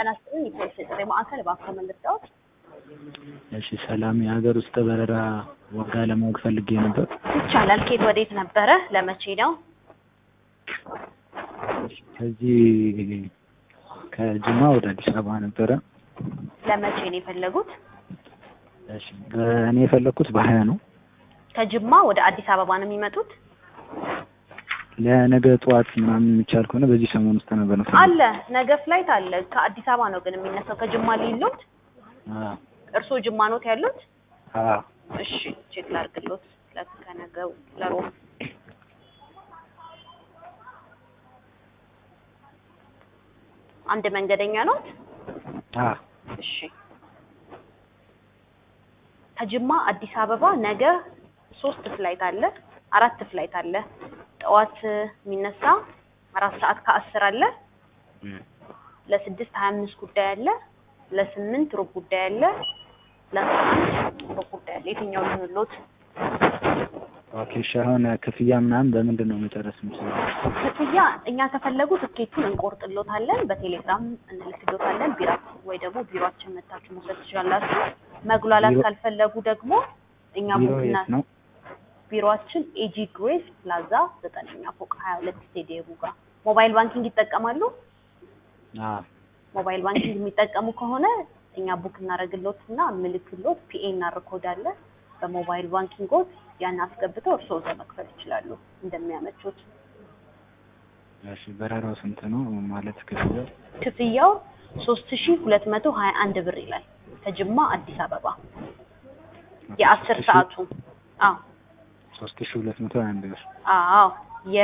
ጤና ይስጥልኝ የፖሊስ የጥሪ ማዕከል እባክዎ ምን ልርዳዎት? እሺ ሰላም የሀገር ውስጥ በረራ ዋጋ ለማወቅ ፈልጌ ነበር። ይቻላል። ከየት ወዴት ነበረ? ለመቼ ነው? ከዚህ ከጅማ ወደ አዲስ አበባ ነበረ። ለመቼ ነው የፈለጉት? እሺ እኔ የፈለኩት በሀያ ነው። ከጅማ ወደ አዲስ አበባ ነው የሚመጡት? ለነገ ጠዋት ምናምን የሚቻል ከሆነ በዚህ ሰሞን ውስጥ ነበር ነው አለ ነገ ፍላይት አለ። ከአዲስ አበባ ነው ግን የሚነሳው። ከጅማ ሊሎት እርስዎ ጅማ ኖት ያሉት? እሺ ቼክ ላድርግሎት ከነገው ለሮብ አንድ መንገደኛ ኖት? እሺ ከጅማ አዲስ አበባ ነገ ሶስት ፍላይት አለ፣ አራት ፍላይት አለ። ጠዋት የሚነሳ አራት ሰዓት ከአስር አለ፣ ለስድስት ሀያ አምስት ጉዳይ አለ፣ ለስምንት ሩብ ጉዳይ አለ፣ ለአስራ አንድ ሩብ ጉዳይ አለ። የትኛው ልንሎት? ኦኬ እሺ አሁን ክፍያ ምናምን በምንድን ነው መጨረስ የምችለው? ክፍያ እኛ ከፈለጉ ትኬቱን እንቆርጥሎታለን፣ በቴሌግራም እንልክሎታለን። ቢራ ወይ ደግሞ ቢሮአችን መታችሁ መውሰድ ትችላላችሁ። መጉላላት ቢሮ- ካልፈለጉ ደግሞ እኛ ቢሮ ቡክና የት ነው? ቢሮአችን ኤጂ ግሬስ ፕላዛ ዘጠነኛ ፎቅ ሀያ ሁለት ስቴዲየሙ ጋር። ሞባይል ባንኪንግ ይጠቀማሉ? አዎ ሞባይል ባንኪንግ የሚጠቀሙ ከሆነ እኛ ቡክ እናደርግሎት እና ምልክሎት ፒኤ እናርኮድ አለ። በሞባይል ባንኪንጎት ያን አስገብተው እርስዎ እዛ መክፈል ይችላሉ እንደሚያመቹት። እሺ በረራው ስንት ነው ማለት ክፍያው? ክፍያው ሶስት ሺ ሁለት መቶ ሀያ አንድ ብር ይላል ከጅማ አዲስ አበባ የአስር ሶስት ሺህ- ሰዓቱ አዎ ሶስት ሺህ ሁለት መቶ ሀያ አንድ ብር አዎ የ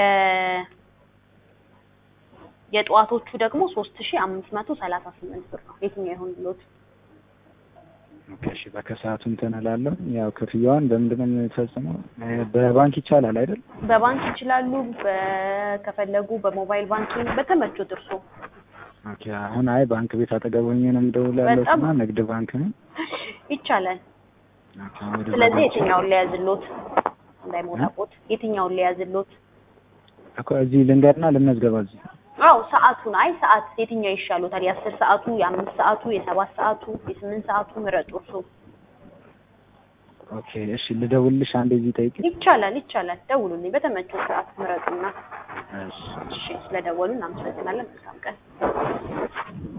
የጠዋቶቹ ደግሞ ሶስት ሺ አምስት መቶ ሰላሳ ስምንት ብር ነው። የትኛው ይሆን ብሎት? ኦኬ እሺ በከሰዓቱ እንትን እላለሁ። ያው ክፍያዋን በምንድን ነው የምፈጽመው? እ በባንክ ይቻላል አይደል? በባንክ ይችላሉ። በ- ከፈለጉ በሞባይል ባንኪንግ በተመቹት እርሶ። ኦኬ አሁን አይ ባንክ ቤት አጠገብ ሆኜ ነው የምደውል ያለሁት በጣም- እና ንግድ ባንክ ነው። ይቻላል። ኦኬ ወደ ስለዚህ ባንክ- የትኛውን ሊያዝሎት እንዳይሞላቦት የትኛውን ሊያዝሎት? እኮ እዚህ ልንገርና ልመዝገባ እዚህ አዎ ሰዓቱን አይ ሰዓት የትኛው ይሻሎታል? የአስር ሰዓቱ፣ የአምስት ሰዓቱ፣ የሰባት ሰዓቱ፣ የስምንት ሰዓቱ ምረጡ እርሶ። ኦኬ እሺ ልደውልልሽ አንዴ እዚህ ጠይቂ። ይቻላል ይቻላል። ደውሉልኝ በተመቸው ሰዓት ምረጡና። እሺ እሺ ስለደወሉ እናመሰግናለን። መልካም ቀን።